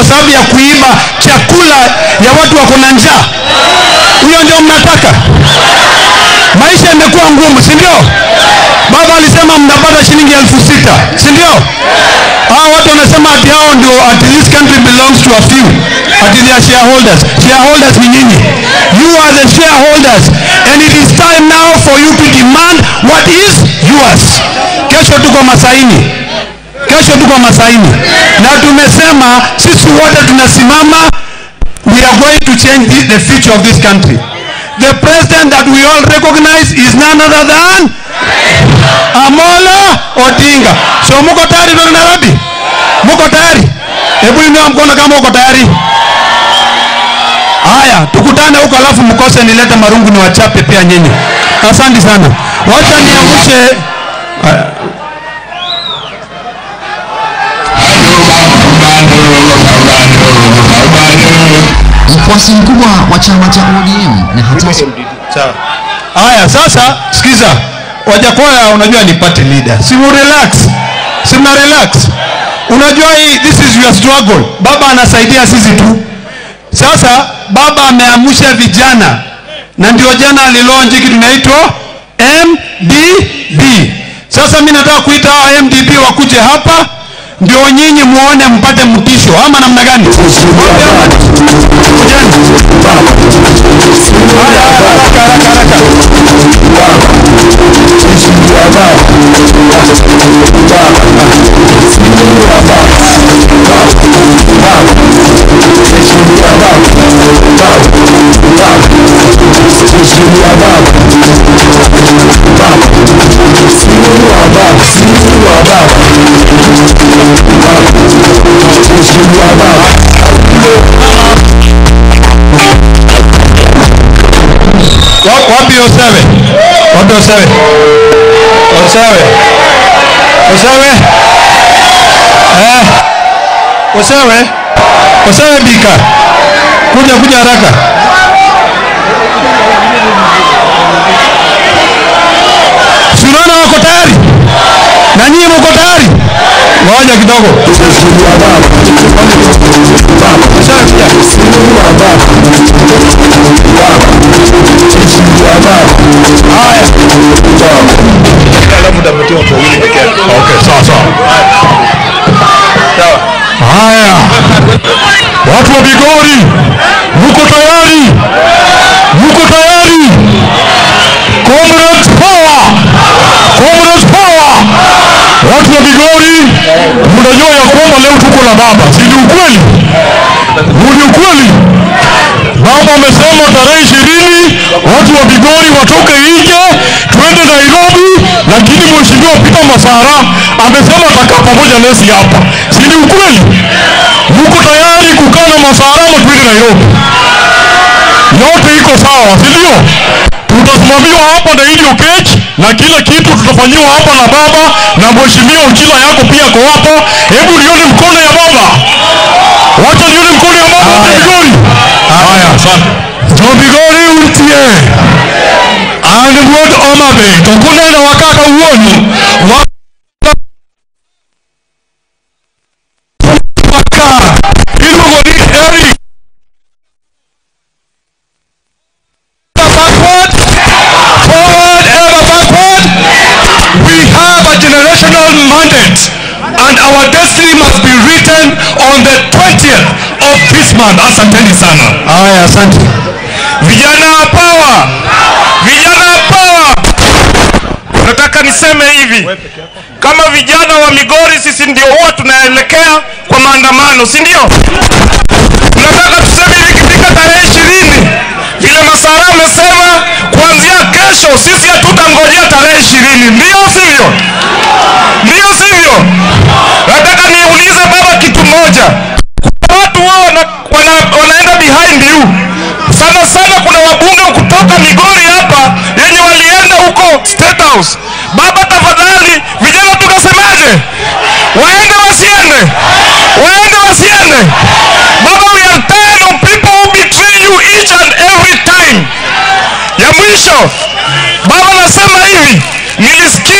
kwa sababu ya kuiba chakula ya watu wako na njaa huyo ndio mnataka maisha imekuwa ngumu si ndio baba alisema mnapata shilingi elfu sita si ndio hao watu wanasema ati hao ndio ati this country belongs to a few ati they are shareholders shareholders ni nyinyi you are the shareholders and it is time now for you to demand what is yours kesho tuko masaini kesho tuko masaini na tumesema sisi wote tunasimama we are going to change the, the future of this country the president that we all recognize is none other than Amolo Odinga. So muko tayari ndio Nairobi? Muko tayari? Hebu inua mkono kama uko tayari. Haya, tukutane huko alafu mkose nilete marungu ni wachape pia nyinyi. Asante sana. Wacha niangushe Mfuasi mkubwa wa chama cha ODM na hata Sawa. Haya, sasa sikiza. Wajakoya unajua ni party leader. Si mu relax. Si mna relax. Unajua hii this is your struggle. Baba anasaidia sisi tu. Sasa baba ameamsha vijana na ndio jana alilonji kitu inaitwa MDB. Sasa mimi nataka kuita hawa MDB wakuje hapa ndio nyinyi muone mpate mtisho ama namna gani? Kujeni. Haya, haraka haraka haraka. Wa- Wapi Osewe? Wapi Osewe? Osewe. Osewe. Eh. Osewe. Osewe bika. Kuja kuja haraka. Si unaona wako tayari? Na nyinyi mko tayari? Ngoja kidogo. Osewe kuja. Haya. Alafu utapatia watu wawili peke yake. Okay, sawa sawa. Sawa. Haya. Watu wa Bigori, mko tayari? Mko tayari? Comrades power! Comrades power! Watu wa Bigori, mnajua ya kwamba leo tuko na baba, si ni ukweli? Ni ukweli? Baba amesema tarehe ishirini watu wa Bigori watoke nje twende Nairobi, lakini mheshimiwa Peter Masara amesema atakaa pamoja nasi hapa, si ni ukweli? Mko tayari kukaa na Masara ama twende Nairobi? Yote iko sawa, si ndio? Tutasimamiwa hapa na Idi Okech na kila kitu tutafanyiwa hapa na baba na mheshimiwa Uchila yako pia ko hapo. Hebu nione mkono ya baba, wacha nione mkono ya baba wa Bigori. Haya, asante. Jo Bigori utie and wuod Homabay to kuneno wa kaka wuonu wa waka iluongo ni Eric backward, forward, ever backward. We have a generational mandate, and our destiny must be written on the 20th of this month. Asanteni sana. Haya, asante. Vijana power, vijana power. nataka niseme hivi kama vijana wa migori sisi ndio huwa tunaelekea kwa maandamano si ndio tunataka tuseme hivi ikifika tarehe ishirini vile masara amesema kuanzia kesho sisi hatutangojea tarehe ishirini ndio sivyo ndio sivyo nataka niulize baba kitu moja Kuna watu wao wana, wana, wanaenda behind you sana sana kuna wabunge kutoka migori hapa yenye walienda huko state house baba tafadhali vijana tukasemaje waende wasiende waende wasiende baba we are tired of people who betray you each and every time ya mwisho baba nasema hivi nilisikia